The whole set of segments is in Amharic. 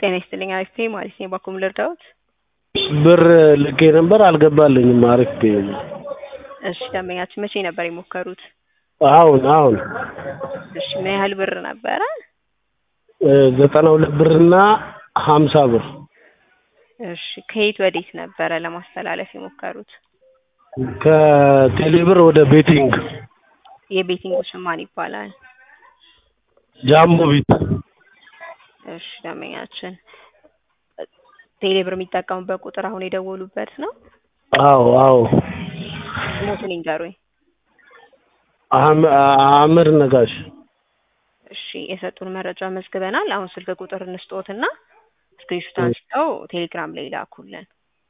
ጤና ይስጥልኝ አሪፍ ነኝ ማለት ነው። ባኩም ልርዳዎት? ብር ልኬ ነበር አልገባልኝም። አሪፍ ነኝ። እሺ ደንበኛችን መቼ ነበር የሞከሩት? አሁን አሁን እሺ ምን ያህል ብር ነበረ? ዘጠና ሁለት ብርና ሀምሳ ብር እሺ ከየት ወዴት ነበረ ለማስተላለፍ የሞከሩት? ከቴሌ ብር ወደ ቤቲንግ የቤቲንጉ ስም ማን ይባላል? ጃምቦ ቤት እሺ ደንበኛችን ቴሌ ብር የሚጠቀሙበት ቁጥር አሁን የደወሉበት ነው? አዎ አዎ ስሞቱን ይንገሩኝ። አህመ- አህመድ ነጋሽ እሺ የሰጡን መረጃ መዝግበናል። አሁን ስልክ ቁጥር እንስጦትና ስክሪንሾት አንስተው ቴሌግራም ላይ ላኩልን።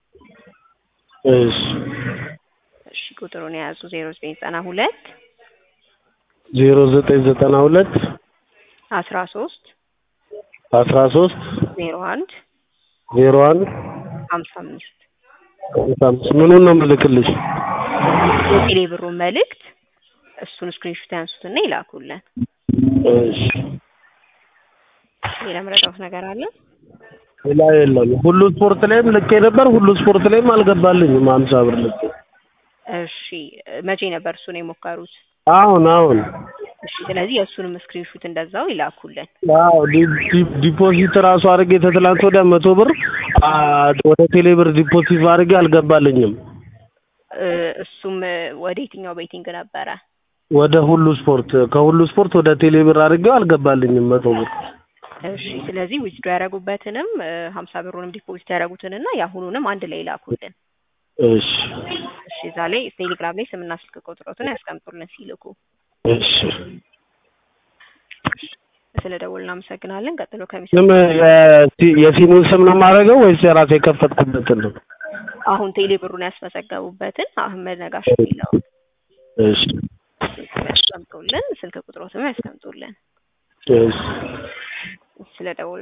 እሺ እሺ ቁጥሩን የያዙ ዜሮ ዘጠኝ ዘጠና ሁለት ዜሮ ዘጠኝ ዘጠና ሁለት አስራ ሶስት አስራ ሶስት ዜሮ አንድ ዜሮ አንድ ሀምሳ አምስት ሃምሳ አምስት ምኑን ነው የምልክልሽ? የቴሌ ብሩን መልእክት እሱን ስክሪንሾት ያንሱትና ይላኩልን። እሺ ሌላ መረዳት ነገር አለ? ሌላ የለም። ሁሉ ስፖርት ላይም ልኬ ነበር። ሁሉ ስፖርት ላይም አልገባልኝም። ሀምሳ ብር ልኬ እሺ መቼ ነበር እሱን የሞከሩት? አሁን አሁን እሺ ስለዚህ የእሱንም ስክሪንሾት እንደዛው ይላኩልን። አዎ ዲ- ዲ- ዲፖዚት ራሱ አድርጌ ተትላንት ወዲያ መቶ ብር አ፣ ወደ ቴሌ ብር ዲፖዚት አድርጌ አልገባልኝም። እ፣ እሱም እ፣ ወደ የትኛው ቤቲንግ ነበረ? ወደ ሁሉ ስፖርት ከሁሉ ስፖርት ወደ ቴሌ ብር አድርጌው አልገባልኝም መቶ ብር። እሺ ስለዚህ ዊዝድሮ ያደረጉበትንም ሀምሳ ብሩንም ዲፖዚት ያደረጉትንና የአሁኑንም አንድ ላይ ይላኩልን። እሺ እሺ እዛ ላይ ቴሌግራም ላይ ስምና ስልክ ቁጥሮትን ያስቀምጡልን ሲልኩ። እሺ ስለ ደውል እናመሰግናለን። ቀጥሎ ከሚሰ ስም የሲ- የሲሙን ስም ነው የማደርገው ወይስ የራሴ የከፈትኩበትን ነው? አሁን ቴሌ ብሩን ያስመዘገቡበትን አህመድ ነጋሽ የሚለው እሺ ያስቀምጡልን፣ ስልክ ቁጥሮትም ያስቀምጡልን። እሺ ስለ ደውል